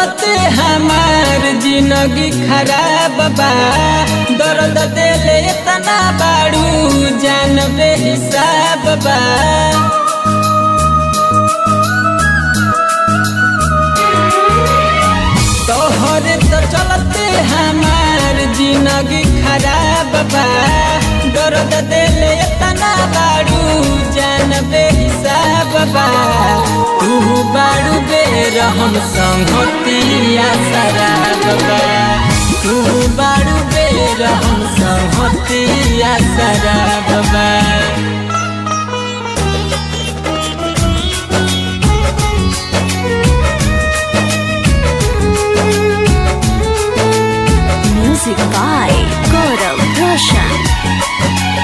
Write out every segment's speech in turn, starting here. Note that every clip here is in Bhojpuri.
चलते हमार जिंदगी खराब बा दर्द दिले इतना बाड़ू जान बेहिसाब बा तोहरे तो चलते हमार जिंदगी खराब बा दर्द दिले इतना बाड़ू जान बेहिसाब बा तू बाड़ू बेर हम संगतिया शराब बा तू बाड़ू बेर हम संगतिया शराब बा Music by Gaurav Roshan.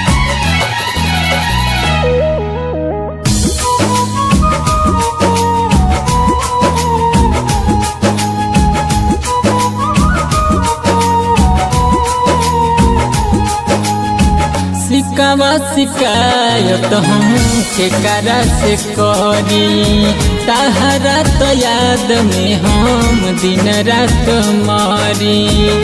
सिकावा शिकायत हम के करा से करी तहरा तो याद में हम दिन रात मारी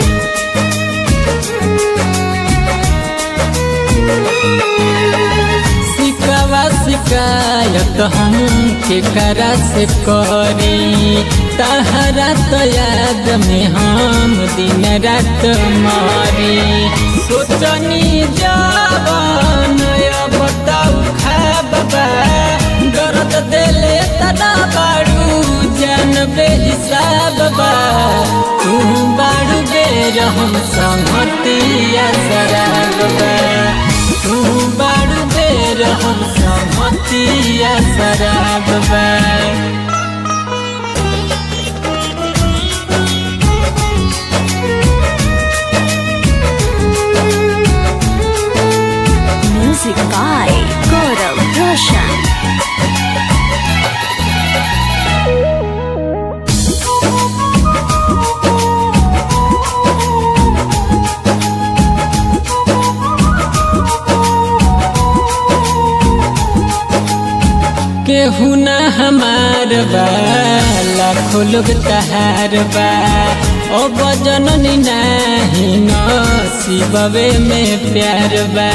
सिकावा शिकायत हम के करा से करी तहरा तो याद में हम दिन रात मारी सोचनी जवान बताऊ खाबा दर्द दिले तना बाड़ू जान बेहिसाब बा तू बाड़ू बेर हम संगतिया शराब बा तू बाड़ू बेर हम संगतिया शराब बा Music by Gaurav Roshan. केहू ना हमार बा लाखों लोग तहार बा ओ बजननी नाही नसीबवे में प्यार बा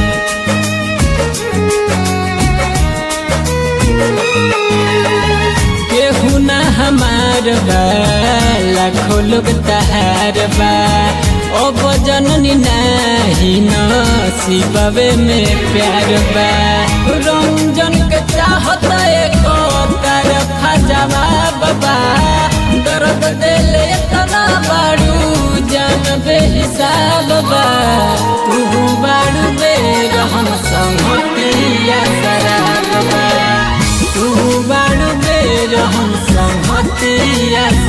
केहू ना हमार बा लाखों लोग तहार बा ओ बजननी नाही नसीबवे में प्यार बा रंजन के चाहत एको तरफा जवाब बा दर्द दिले तना बाड़ू जान बेहिसाब बा तू बाड़ू बेर हम संगतिया शराब बा तू बाड़ू बेर हम संगतिया